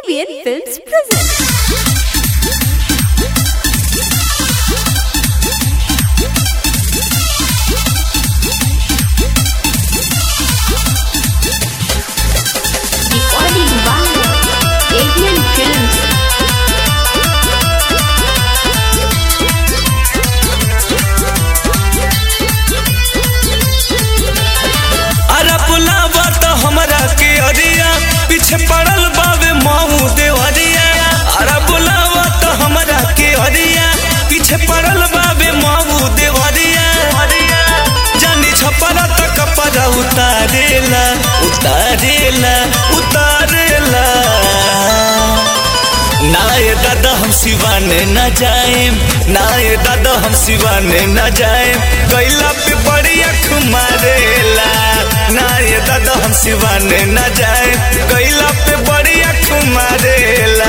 ABN Films presents. Recording by ABN Films. अरे बुलावा तो हमरा के अरिया पीछे पड़ल बावे माऊ देवरिया अरे बुलावा तो हमरा के अरिया पीछे पड़ल बावे माऊ देवरिया जानी छपरा तो कपड़ा उतारेला उतारेला उतारेला ना ये दादा हम सिवाने न जाएम ना ये दादा हम सिवाने न जाएम कैला पे बड़ी अख मारेला ना ये दादा हम सिवाने न जाएम कैला पे बड़ी अख मारेला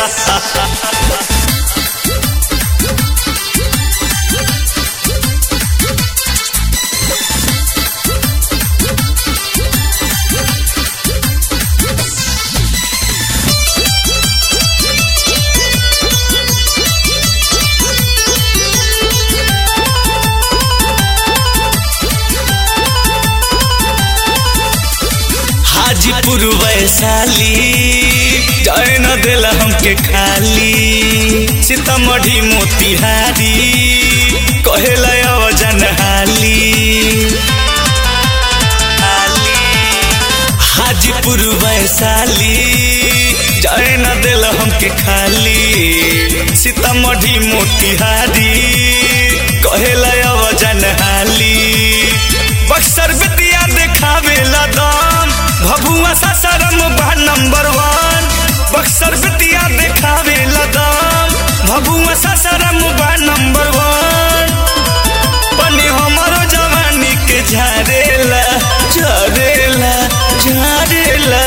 हाजीपुर वैशाली जाए न देला हमके खाली सीतामढ़ी मोतिहारी कहेला अवजन हाली हाजीपुर वैशाली जाए न देला हमके खाली सीतामढ़ी मोतिहारी कहेला अवजन हाली बक्सर बिटिया देखावेला दाम भभुआ सासाराम बा नंबर वन बक्सर बिटिया देखावेला दाम भभुआ सासाराम बा नंबर वन बनी हमारो जवानी के झारेला झारेला झारेला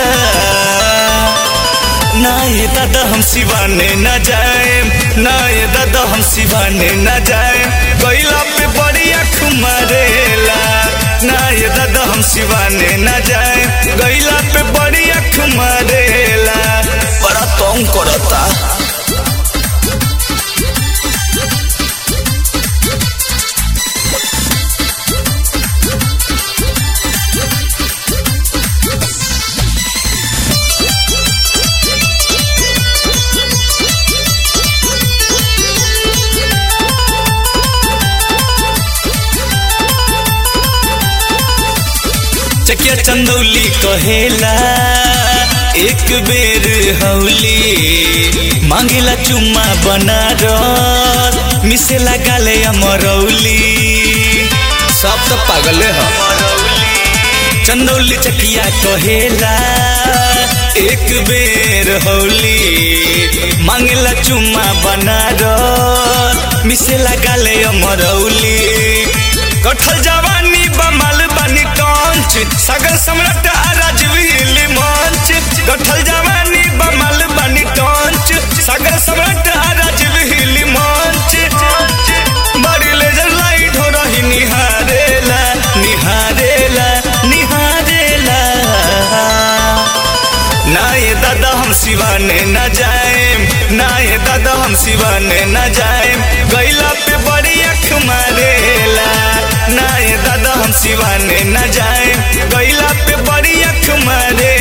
ना ये दादा हम सिवाने न जाए ना ये दादा हम सिवाने न जाए कोयला पे बड़ी अख मारेला ना ये दादा हम सिवाने न जाए गैला पे बड़ी अख मारेला बड़ा तंग करता चकिया चंदौली कहेला एक बेर हौली मांगेला चुम्मा बनारस मिसे लगाले अमरौली सब तो पागले ह चंदौली चकिया कहेला एक बेर हौली मांगेला चुम्मा बनारस मिसे लगाले अमरौली कठल जवानी बमल बनी कांच सगल सम्राट राजवील मंच कठल जवानी बमल बनी कांच सगल सम्राट राजवील मंच बड़ी लेजर लाइट हो रही निहारेला निहारेला निहारेला ना ये दादा हम सिवाने न जाएम ना ये दादा हम सिवाने न जाएम गैला पे बड़ी अख मारेला ना ये दादा हम सिवाने न जाएम गैला पे बड़ी अख मारे